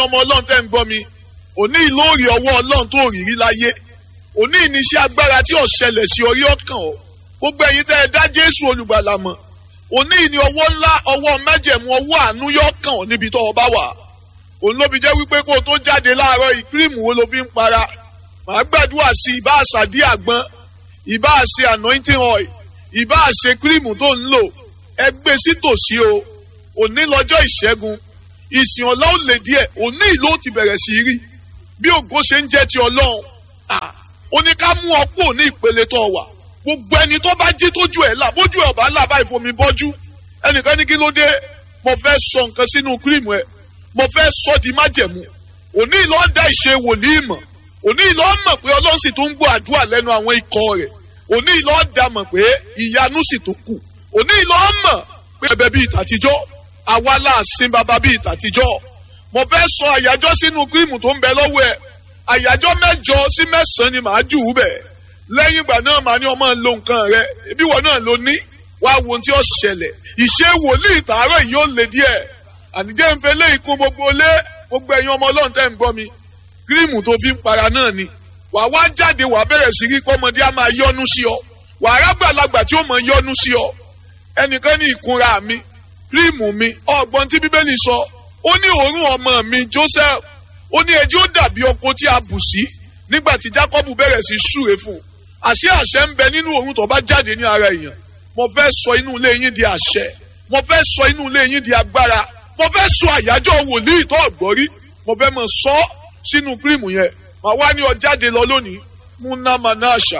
ọmọ ọlọ́run tẹ́ ń gbọ́ mi òní ìlóòrì ọwọ́ ọlọ́run tó rí rí láyé òní ìníṣẹ́ agbára tí ò ṣẹlẹ̀ sí orí ọkàn ọ gbogbo ẹ̀yin tẹ́ ẹ dá jésù olùgbàlà mọ̀ òní ìní ọwọ́ ńlá ọwọ́ májẹ̀mú ọwọ́ àánú yọ kàn ọ́ níbi tó o bá wà òun ló fi jẹ́ wípé kó o tó jáde láàárọ̀ yìí kírìmù wo ló fi ń para màá gbàdúrà sí ìbá àṣàdí àgbọn ìbá àṣe anointing oil ìbá àṣe kírìmù tó ń lò ẹ gbé sí tòsí o òní lọ́jọ́ ìṣẹ́gun ìsìn ọ̀la ó lè díẹ̀ òní ìlú ti bẹ̀rẹ̀ sí rí bí ògo ṣe ń jẹ́ ti ọlọ́run ó ní ká mú ọ kúrò ní ìpele tó wà gbogbo ẹni tó bá jí tójú ẹ̀ là bójú ẹ̀ ọ̀bá là báyìí fomi bọ́jú ẹnìkan ní kí ló dé mo fẹ́ sọ nǹkan sínú kírìmù ẹ̀ mo fẹ́ sọ di májẹ̀mú òní ìlọ́ da ìṣe wòlíì mọ̀ òní ìlọ́ mọ̀ pé ọlọ́run sì tún ń gbọ́ àdúrà lẹ́nu àwọn ikọ̀ rẹ̀ òní ìlọ́ da mọ̀ pé ìyanu sì tún kù òní ìlọ́ mọ̀ pé ẹbẹ̀ bíi tàtijọ́ àwa là sin bàbá bíi tàtijọ́ mo fẹ́ sọ àyájọ́ sínú kírìmù tó ń bẹ lọ́wọ́ ẹ̀ àyájọ́ mẹ́jọ sí mẹ́sàn-án ni màá jù ú bẹ̀ lẹ́yìn ìgbà náà màá ní ọmọ lo nǹkan rẹ ibi wọn náà ló ní wá wo ohun tí ó ṣẹlẹ̀ ìṣe wòlíì tààrọ̀ yìí ó lè díẹ̀ ànijẹ́ ń fẹ́ lé ikú gbogbo lé gbogbo ẹ̀yin ọmọ ọlọ́run tẹ́ ń gbọ́ mi kírìmù tó fi ń para náà ni wà wá jáde wà bẹ̀rẹ̀ sí rí pọ́mọdé á máa yọ́nú sí ọ wà á rágbàlagbà tí ó mọ̀ yọ́nú sí ọ ẹnìkan ní ìkunra mi kírìmù mi ọgbọ́n tí bíbélì sọ ó ní òórùn ọmọ mi Joseph ó ní ẹjọ́ dàbí ọkọ tí a bù sí nígbà tí Jacob bẹ̀rẹ̀ sí súre fún un àṣẹ àṣẹ ń bẹ nínú òórùn tó bá jáde ní ara èèyàn mo fẹ́ sọ inú ilé yín di àṣẹ mo fẹ́ sọ inú ilé yín di agbára mo fẹ́ sọ àyájọ́ wòlíì tó ọ̀gbọ́rí mo fẹ́ mọ̀ sọ sínú kírìmù yẹn màá wá ní ọ jáde lọ lónìí munamanasha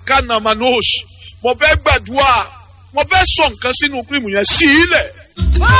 lakanamanosh mo fẹ́ gbàdúrà mo fẹ́ sọ nǹkan sínú kírìmù yẹn sí ilẹ̀.